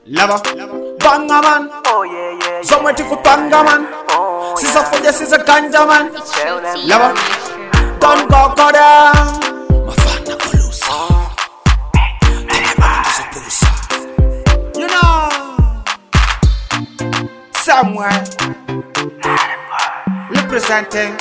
Lava, banga man, Oh yeah, yeah, yeah. somewhere to kupanga man. Oh, Sisa fuja, sisa ganja man. Tell them Lava, don't go go down. Mafana kulusa. You know, somewhere representing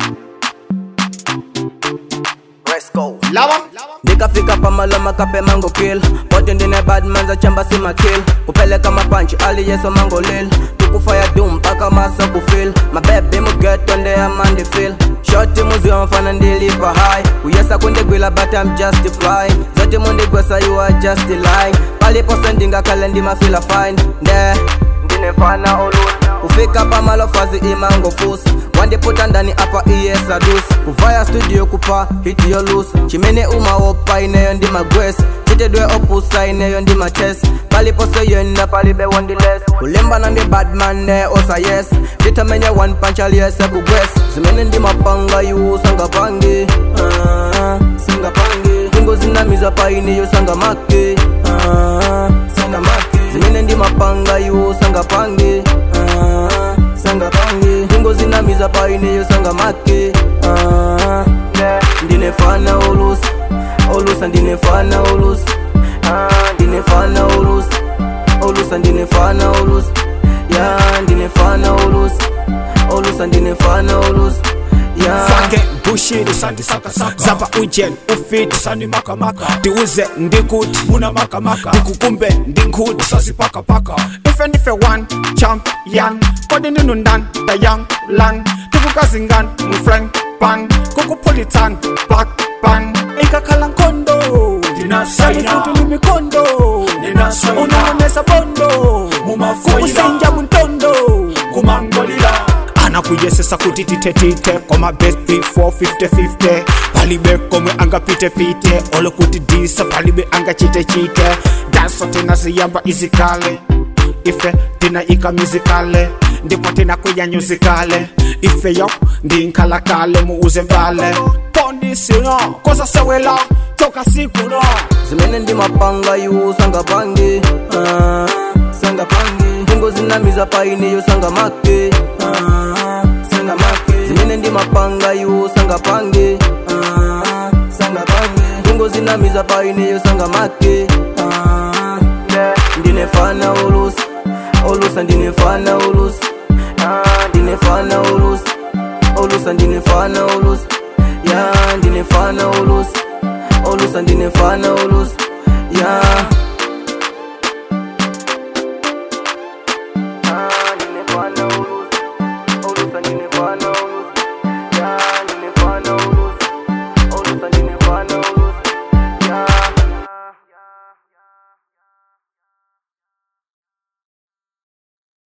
Let's go. Lava. nikafika pamaloma kape mango kill pote ndine badman za chamba sima kill kupeleka mapanchi aliyeso mango lil tukufaya dum mpaka masa kufil mabebi mugeto ndeya mandi fil shoti muzio mfana ndilipa high kuyesa kundigwila but I'm just flying zote mundigwesa you are just lying paliposa ndingakale ndimafila fine nde ndinefana olusi kufika pamalofazi imango fusi wandiputa ndani apa iyesadus kuvaya studio kupa hiti yo lus chimene umawopa ineyo ndi magwesi chitedwe opusa ineyo ndi maches paliposeyoenda palibe wondiles kulembana ndi badman ne osa yes nditamenya one punch aliyese kugwes zimene ndi mapanga iwu sangapangi ah, sangapangi ingo zinamiza paineyo sangamake ah, sangamake zimene ndi mapanga iwu sangapange ah, sangapange ingo zinamiza paineyo sangamake ah, ndinefana olusa olusa ndinefana olusa ah, ndinefana olusa olusa ndinefana olusa ya ndinefana olusa olusa ndinefana olusa ya Fake bushiri zapa ujen ufiti sani makamaka tiuze ndikuti muna makamaka ndikukumbe ndinkuti sazipakapaka ife ndife one champion kodi ninundan dayang lan tikukazingan mufrank pan kukupulitan black pan ikakhala nkondo Ndinasayina. futhi limikondo Ndinasayina. unanonesa bondo Mumafoyila. kukusenja muntondo kumangolila anakuyesesa kuti tithetithe koma best before 50-50 palibe komwe angapitepite olokuti disa palibe angachitechite daso tinaziyamba izikale ife tinayika mizikale ndipo tinakuyanyuzikale ifeyo ndinkhalakale muuze mbale pondisino koza sewela toka sikuno zimene ndi mapanga iwu sangapange ah, sangapange ingo zinamiza paineyo sangamake ah, sangamake zimene ndi mapanga iwu sangapange ah, sangapange ingo zinamiza paineyo sangamake ah, ndinefana olusa olusa ndinefana olusa ah, ndinefana olusa olusa ndinefana olusa ya ndinefana olusa olusa ndinefana olusa ya